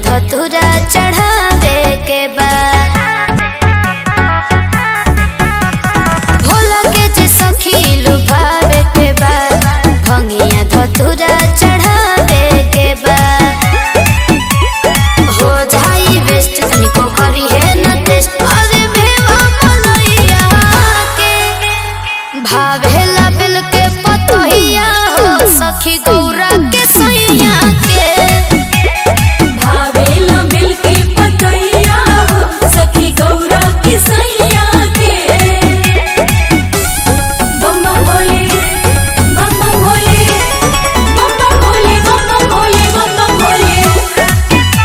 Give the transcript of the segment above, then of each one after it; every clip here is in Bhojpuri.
धतुरा चढ़ावे के बाद भोला के जे सखी लुभावे के बाद भंगिया धतुरा चढ़ावे के बाद हो जाई बेस्ट तनिको करी है न टेस्ट अरे भेवा मनैया के भावेला बिल के पतोहिया हो सखी गौरा के सैया के भावेला मिलके पतैया हो, सखी गौरा की सैया के बम बम भोले बम बम भोले बम बम भोले बम बम भोले बम बम भोले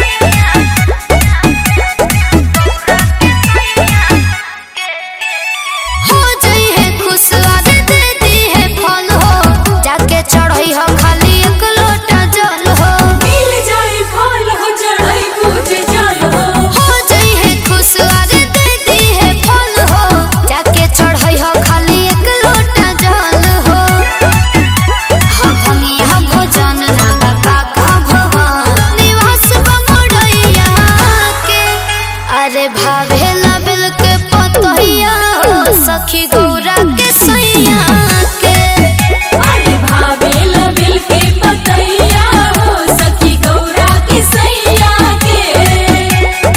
हो जई है खुश आदे दे दी है फल हो जाके चढ़ई हो खाली एक लोटा जल हो मिल जाए फल हो चढ़ाई पूजे जल हो हो जई है खुश आदे दे दी है फल हो जाके चढ़ई हो खाली एक लोटा जल हो हम भंगिया भोजन ना बाबा का भवन निवास बमड़ैया के अरे भावेला बिल के पतैया हो सखी गौरा के सैया के अरे भावेला मिलके पतैया हो, सखी गौरा की सैया के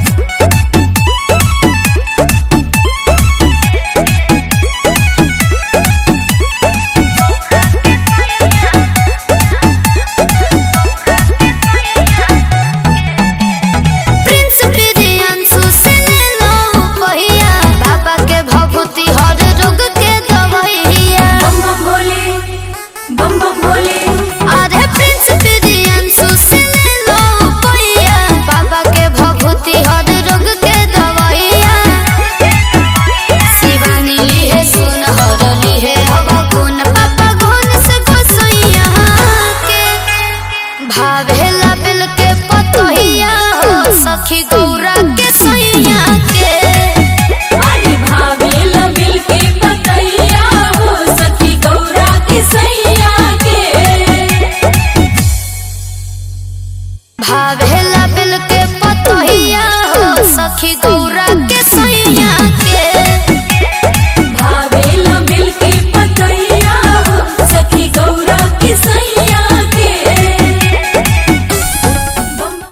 प्रिंस प्रियांशु से ले लो पहिया बाबा के भभूति हर रोग के दवैया बम बम भोले बम बम भोले अरे प्रिंस प्रियांशु से ले लो पहिया बाबा के भभूति हर रोग के दवैया शिवानी लिहे सुन हर लिहे हवा गुण पापा गुण से गोसैया के भावेला बिल के पतोहिया हो सखी गौरा के सैया के अरे भावेला मिलके पतैया हो, सखी गौरा की सैया के भावेला बिल के पतोहिया हो सखी गौरा के